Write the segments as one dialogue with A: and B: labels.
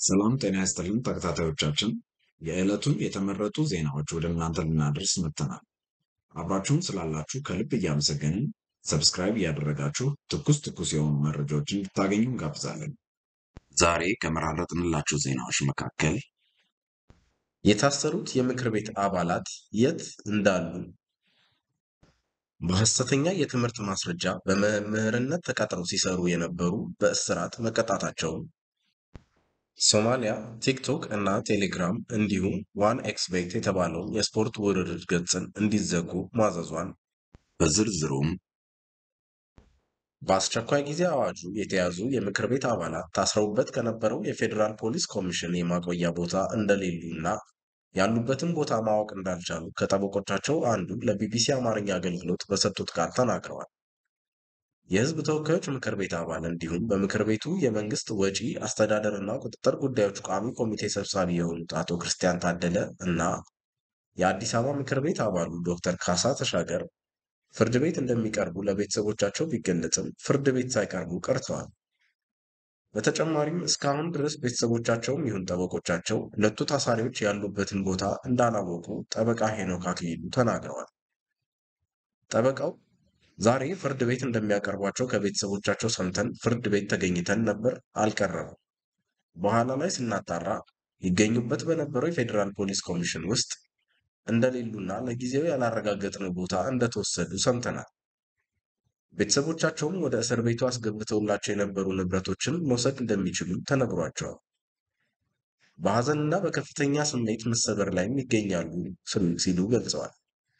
A: ሰላም ጤና ይስጥልን ተከታታዮቻችን፣ የዕለቱን የተመረጡ ዜናዎች ወደ እናንተ ልናደርስ መጥተናል። አብራችሁን ስላላችሁ ከልብ እያመሰገንን ሰብስክራይብ እያደረጋችሁ ትኩስ ትኩስ የሆኑ መረጃዎችን እንድታገኙ እንጋብዛለን። ዛሬ ከመራረጥንላችሁ ዜናዎች መካከል
B: የታሰሩት የምክር ቤት አባላት የት እንዳሉ፣ በሐሰተኛ የትምህርት ማስረጃ በመምህርነት ተቀጥረው ሲሰሩ የነበሩ በእስራት መቀጣታቸውን፣ ሶማሊያ ቲክቶክ እና ቴሌግራም እንዲሁም ዋን ኤክስቤት የተባለውን የስፖርት ውድድር ገጽን እንዲዘጉ ማዘዟን፣
A: በዝርዝሩም
B: በአስቸኳይ ጊዜ አዋጁ የተያዙ የምክር ቤት አባላት ታስረውበት ከነበረው የፌዴራል ፖሊስ ኮሚሽን የማቆያ ቦታ እንደሌሉ እና ያሉበትን ቦታ ማወቅ እንዳልቻሉ ከጠበቆቻቸው አንዱ ለቢቢሲ አማርኛ አገልግሎት በሰጡት ቃል ተናግረዋል። የሕዝብ ተወካዮች ምክር ቤት አባል እንዲሁም በምክር ቤቱ የመንግስት ወጪ አስተዳደርና ቁጥጥር ጉዳዮች ቋሚ ኮሚቴ ሰብሳቢ የሆኑት አቶ ክርስቲያን ታደለ እና የአዲስ አበባ ምክር ቤት አባሉ ዶክተር ካሳ ተሻገር ፍርድ ቤት እንደሚቀርቡ ለቤተሰቦቻቸው ቢገለጽም ፍርድ ቤት ሳይቀርቡ ቀርተዋል። በተጨማሪም እስካሁን ድረስ ቤተሰቦቻቸውም ይሁን ጠበቆቻቸው ሁለቱ ታሳሪዎች ያሉበትን ቦታ እንዳላወቁ ጠበቃ ሄኖክ አክሊሉ ተናግረዋል። ጠበቃው ዛሬ ፍርድ ቤት እንደሚያቀርቧቸው ከቤተሰቦቻቸው ሰምተን ፍርድ ቤት ተገኝተን ነበር፣ አልቀረቡም። በኋላ ላይ ስናጣራ ይገኙበት በነበረው የፌዴራል ፖሊስ ኮሚሽን ውስጥ እንደሌሉና ለጊዜው ያላረጋገጥነው ቦታ እንደተወሰዱ ሰምተናል። ቤተሰቦቻቸውም ወደ እስር ቤቱ አስገብተውላቸው የነበሩ ንብረቶችን መውሰድ እንደሚችሉ ተነግሯቸዋል። በሐዘንና በከፍተኛ ስሜት መሰበር ላይም ይገኛሉ ሲሉ ገልጸዋል።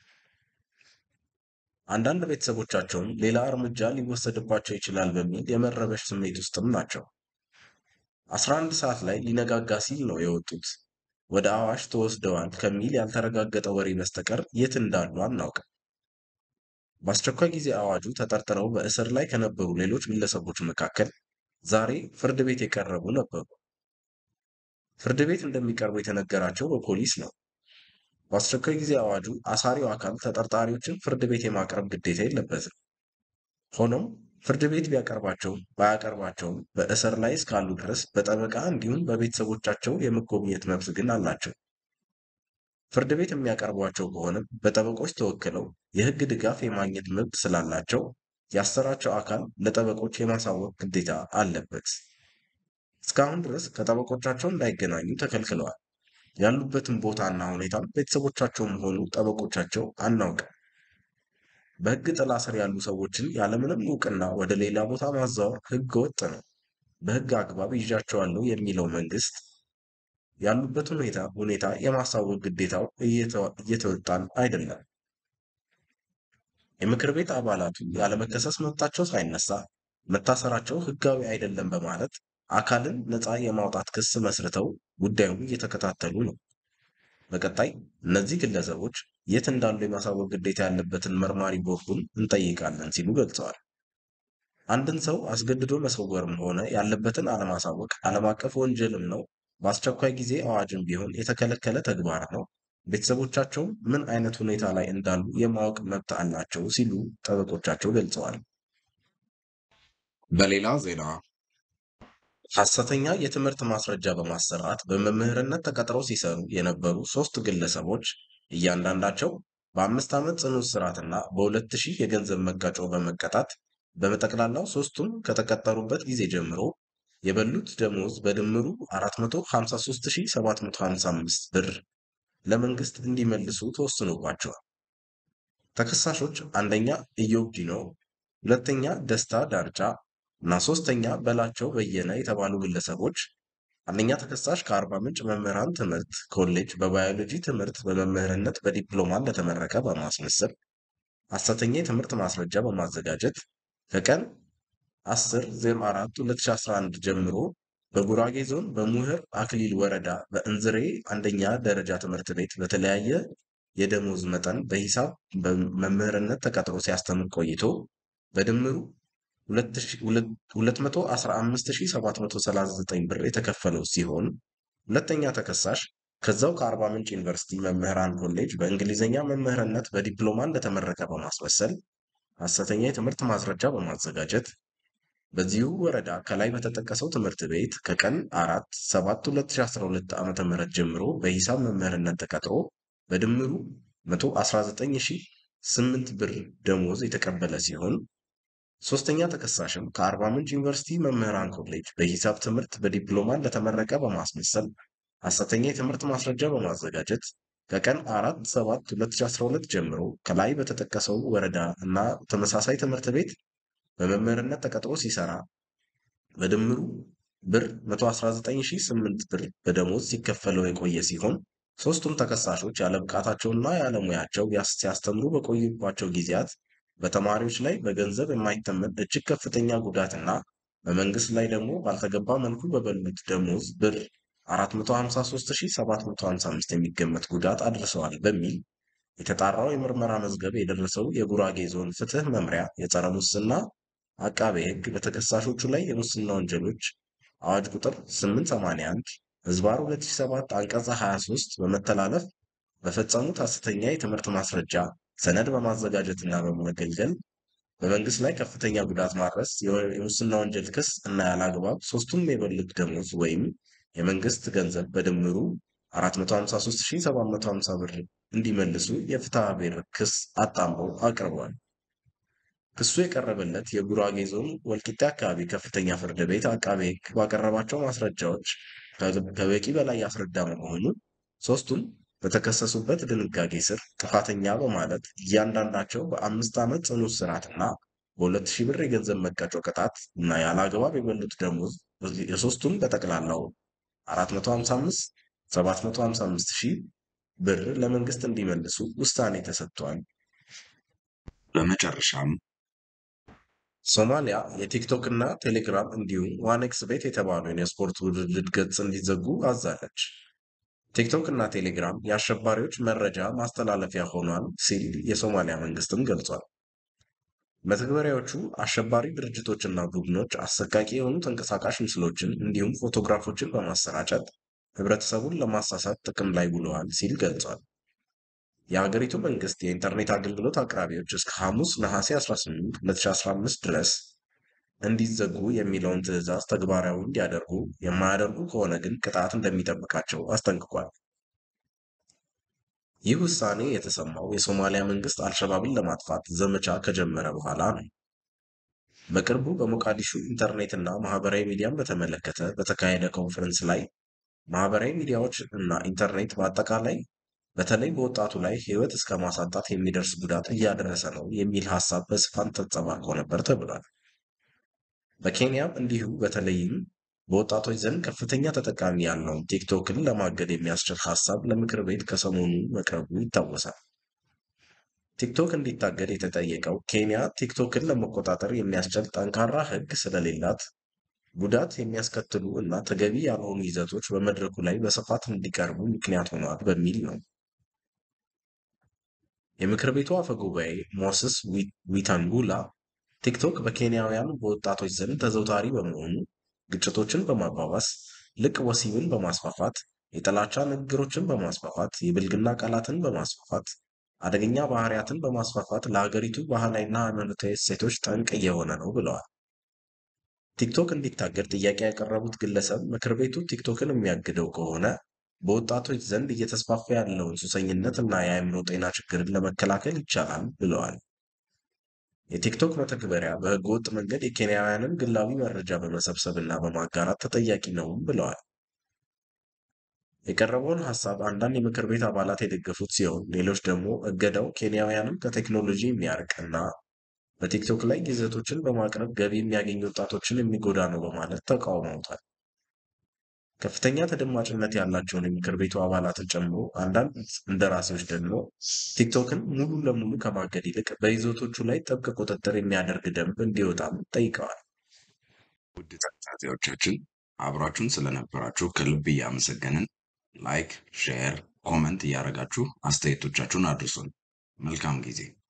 B: አንዳንድ ቤተሰቦቻቸውም ሌላ እርምጃ ሊወሰድባቸው ይችላል በሚል የመረበሽ ስሜት ውስጥም ናቸው። 11 ሰዓት ላይ ሊነጋጋ ሲል ነው የወጡት። ወደ አዋሽ ተወስደዋል ከሚል ያልተረጋገጠ ወሬ በስተቀር የት እንዳሉ አናውቅም። በአስቸኳይ ጊዜ አዋጁ ተጠርጥረው በእስር ላይ ከነበሩ ሌሎች ግለሰቦች መካከል ዛሬ ፍርድ ቤት የቀረቡ ነበሩ። ፍርድ ቤት እንደሚቀርቡ የተነገራቸው በፖሊስ ነው። በአስቸኳይ ጊዜ አዋጁ አሳሪው አካል ተጠርጣሪዎችን ፍርድ ቤት የማቅረብ ግዴታ የለበትም። ሆኖም ፍርድ ቤት ቢያቀርባቸውም ባያቀርባቸውም በእስር ላይ እስካሉ ድረስ በጠበቃ እንዲሁም በቤተሰቦቻቸው የመጎብኘት መብት ግን አላቸው። ፍርድ ቤት የሚያቀርቧቸው ከሆነም በጠበቆች ተወክለው የሕግ ድጋፍ የማግኘት መብት ስላላቸው ያሰራቸው አካል ለጠበቆች የማሳወቅ ግዴታ አለበት። እስካሁን ድረስ ከጠበቆቻቸው እንዳይገናኙ ተከልክለዋል። ያሉበትን ቦታና ሁኔታም ቤተሰቦቻቸውም ሆኑ ጠበቆቻቸው አናውቅም። በሕግ ጥላ ስር ያሉ ሰዎችን ያለምንም እውቅና ወደ ሌላ ቦታ ማዛወር ሕገ ወጥ ነው። በሕግ አግባብ ይዣቸዋለሁ የሚለው መንግስት ያሉበት ሁኔታ ሁኔታ የማሳወቅ ግዴታው እየተወጣን አይደለም። የምክር ቤት አባላቱ ያለመከሰስ መብታቸው ሳይነሳ መታሰራቸው ሕጋዊ አይደለም በማለት አካልን ነፃ የማውጣት ክስ መስርተው ጉዳዩን እየተከታተሉ ነው። በቀጣይ እነዚህ ግለሰቦች የት እንዳሉ የማሳወቅ ግዴታ ያለበትን መርማሪ ቦርዱን እንጠይቃለን ሲሉ ገልጸዋል። አንድን ሰው አስገድዶ መሰወርም ሆነ ያለበትን አለማሳወቅ ዓለም አቀፍ ወንጀልም ነው። በአስቸኳይ ጊዜ አዋጅም ቢሆን የተከለከለ ተግባር ነው። ቤተሰቦቻቸውም ምን አይነት ሁኔታ ላይ እንዳሉ የማወቅ መብት አላቸው ሲሉ ጠበቆቻቸው ገልጸዋል።
A: በሌላ ዜና
B: ሐሰተኛ የትምህርት ማስረጃ በማሰራት በመምህርነት ተቀጥረው ሲሰሩ የነበሩ ሶስት ግለሰቦች እያንዳንዳቸው በአምስት ዓመት ጽኑ እስራትና በሁለት ሺህ የገንዘብ መቀጮ በመቀጣት በጠቅላላው ሶስቱም ከተቀጠሩበት ጊዜ ጀምሮ የበሉት ደሞዝ በድምሩ 453755 ብር ለመንግስት እንዲመልሱ ተወስኖባቸዋል። ተከሳሾች አንደኛ ኢዮብ ዲኖ፣ ሁለተኛ ደስታ ዳርቻ እና ሶስተኛ በላቸው በየነ የተባሉ ግለሰቦች አንደኛ ተከሳሽ ከአርባ ምንጭ መምህራን ትምህርት ኮሌጅ በባዮሎጂ ትምህርት በመምህርነት በዲፕሎማ እንደተመረቀ በማስመሰል ሐሰተኛ የትምህርት ማስረጃ በማዘጋጀት ከቀን 10/04/2011 ጀምሮ በጉራጌ ዞን በሙህር አክሊል ወረዳ በእንዝሬ አንደኛ ደረጃ ትምህርት ቤት በተለያየ የደሞዝ መጠን በሂሳብ በመምህርነት ተቀጥሮ ሲያስተምር ቆይቶ በድምሩ 215739 ብር የተከፈለው ሲሆን ሁለተኛ ተከሳሽ ከዛው ከአርባ ምንጭ ዩኒቨርሲቲ መምህራን ኮሌጅ በእንግሊዝኛ መምህርነት በዲፕሎማ እንደተመረቀ በማስመሰል ሐሰተኛ የትምህርት ማስረጃ በማዘጋጀት በዚሁ ወረዳ ከላይ በተጠቀሰው ትምህርት ቤት ከቀን 4 7 2012 ዓ.ም ጀምሮ በሂሳብ መምህርነት ተቀጥሮ በድምሩ 119008 ብር ደሞዝ የተቀበለ ሲሆን ሶስተኛ ተከሳሽም ከአርባ ምንጭ ዩኒቨርሲቲ መምህራን ኮሌጅ በሂሳብ ትምህርት በዲፕሎማ እንደተመረቀ በማስመሰል ሐሰተኛ የትምህርት ማስረጃ በማዘጋጀት ከቀን 4 7 2012 ጀምሮ ከላይ በተጠቀሰው ወረዳ እና ተመሳሳይ ትምህርት ቤት በመምህርነት ተቀጥሮ ሲሰራ በድምሩ ብር 119008 ብር በደሞዝ ሲከፈለው የቆየ ሲሆን ሶስቱም ተከሳሾች ያለ ብቃታቸውና ያለ ሙያቸው ሲያስተምሩ በቆዩባቸው ጊዜያት በተማሪዎች ላይ በገንዘብ የማይተመን እጅግ ከፍተኛ ጉዳትና በመንግስት ላይ ደግሞ ባልተገባ መልኩ በበሉት ደሞዝ ብር 453755 የሚገመት ጉዳት አድርሰዋል በሚል የተጣራው የምርመራ መዝገብ የደረሰው የጉራጌ ዞን ፍትህ መምሪያ የጸረ ሙስና አቃቤ ሕግ በተከሳሾቹ ላይ የሙስና ወንጀሎች አዋጅ ቁጥር 881 ህዝባር 2007 አንቀጽ 23 በመተላለፍ በፈጸሙት ሐሰተኛ የትምህርት ማስረጃ ሰነድ በማዘጋጀትና በመገልገል በመንግስት ላይ ከፍተኛ ጉዳት ማድረስ የሙስና ወንጀል ክስ እና ያለአግባብ ሶስቱም የበሉት ደሞዝ ወይም የመንግስት ገንዘብ በድምሩ 453750 ብር እንዲመልሱ የፍትሐ ብሔር ክስ አጣምረው አቅርቧል። ክሱ የቀረበለት የጉራጌ ዞን ወልቂጤ አካባቢ ከፍተኛ ፍርድ ቤት አቃቤ ሕግ ባቀረባቸው ማስረጃዎች ከበቂ በላይ ያስረዳ በመሆኑ ሶስቱም በተከሰሱበት ድንጋጌ ስር ጥፋተኛ በማለት እያንዳንዳቸው በአምስት ዓመት ጽኑ እስራትና በሁለት ሺህ ብር የገንዘብ መቀጮ ቅጣት እና ያለ አግባብ የበሉት ደሞዝ የሶስቱም በጠቅላላው 455 755 ሺህ ብር ለመንግስት እንዲመልሱ ውሳኔ ተሰጥቷል።
A: በመጨረሻም
B: ሶማሊያ የቲክቶክ እና ቴሌግራም እንዲሁም ዋኔክስ ቤት የተባሉ የስፖርት ውድድር ገጽ እንዲዘጉ አዛለች። ቲክቶክ እና ቴሌግራም የአሸባሪዎች መረጃ ማስተላለፊያ ሆኗል ሲል የሶማሊያ መንግስትም ገልጿል። መተግበሪያዎቹ አሸባሪ ድርጅቶችና ቡድኖች አሰቃቂ የሆኑ ተንቀሳቃሽ ምስሎችን እንዲሁም ፎቶግራፎችን በማሰራጨት ህብረተሰቡን ለማሳሳት ጥቅም ላይ ውለዋል ሲል ገልጿል። የሀገሪቱ መንግስት የኢንተርኔት አገልግሎት አቅራቢዎች እስከ ሐሙስ ነሐሴ 18 2015 ድረስ እንዲዘጉ የሚለውን ትዕዛዝ ተግባራዊ እንዲያደርጉ፣ የማያደርጉ ከሆነ ግን ቅጣት እንደሚጠብቃቸው አስጠንቅቋል። ይህ ውሳኔ የተሰማው የሶማሊያ መንግስት አልሸባብን ለማጥፋት ዘመቻ ከጀመረ በኋላ ነው። በቅርቡ በሞቃዲሹ ኢንተርኔትና ማህበራዊ ሚዲያን በተመለከተ በተካሄደ ኮንፈረንስ ላይ ማህበራዊ ሚዲያዎች እና ኢንተርኔት በአጠቃላይ በተለይ በወጣቱ ላይ ህይወት እስከ ማሳጣት የሚደርስ ጉዳት እያደረሰ ነው የሚል ሀሳብ በስፋት ተንጸባርቆ ነበር ተብሏል። በኬንያም እንዲሁ በተለይም በወጣቶች ዘንድ ከፍተኛ ተጠቃሚ ያለውን ቲክቶክን ለማገድ የሚያስችል ሀሳብ ለምክር ቤት ከሰሞኑ መቅረቡ ይታወሳል። ቲክቶክ እንዲታገድ የተጠየቀው ኬንያ ቲክቶክን ለመቆጣጠር የሚያስችል ጠንካራ ህግ ስለሌላት ጉዳት የሚያስከትሉ እና ተገቢ ያልሆኑ ይዘቶች በመድረኩ ላይ በስፋት እንዲቀርቡ ምክንያት ሆኗል በሚል ነው። የምክር ቤቱ አፈ ጉባኤ ሞስስ ዊታንጉላ ቲክቶክ በኬንያውያን በወጣቶች ዘንድ ተዘውታሪ በመሆኑ ግጭቶችን በማባባስ ልቅ ወሲብን በማስፋፋት የጥላቻ ንግግሮችን በማስፋፋት የብልግና ቃላትን በማስፋፋት አደገኛ ባህሪያትን በማስፋፋት ለሀገሪቱ ባህላዊና ሃይማኖታዊ እሴቶች ጠንቅ እየሆነ ነው ብለዋል። ቲክቶክ እንዲታገድ ጥያቄ ያቀረቡት ግለሰብ ምክር ቤቱ ቲክቶክን የሚያግደው ከሆነ በወጣቶች ዘንድ እየተስፋፋ ያለውን ሱሰኝነት እና የአእምሮ ጤና ችግርን ለመከላከል ይቻላል ብለዋል። የቲክቶክ መተግበሪያ በህገወጥ መንገድ የኬንያውያንን ግላዊ መረጃ በመሰብሰብ እና በማጋራት ተጠያቂ ነውም ብለዋል። የቀረበውን ሀሳብ አንዳንድ የምክር ቤት አባላት የደገፉት ሲሆን ሌሎች ደግሞ እገዳው ኬንያውያንን ከቴክኖሎጂ የሚያርቅ እና በቲክቶክ ላይ ይዘቶችን በማቅረብ ገቢ የሚያገኙ ወጣቶችን የሚጎዳ ነው በማለት ተቃውመውታል። ከፍተኛ ተደማጭነት ያላቸውን የምክር ቤቱ አባላትን ጨምሮ አንዳንድ እንደራሴዎች ደግሞ ቲክቶክን ሙሉ ለሙሉ ከማገድ ይልቅ በይዘቶቹ ላይ ጥብቅ ቁጥጥር የሚያደርግ ደንብ እንዲወጣም ጠይቀዋል።
A: ውድ ተከታታዮቻችን አብራችሁን ስለነበራችሁ ከልብ እያመሰገንን ላይክ፣ ሼር፣ ኮመንት እያደረጋችሁ አስተያየቶቻችሁን አድርሱን። መልካም ጊዜ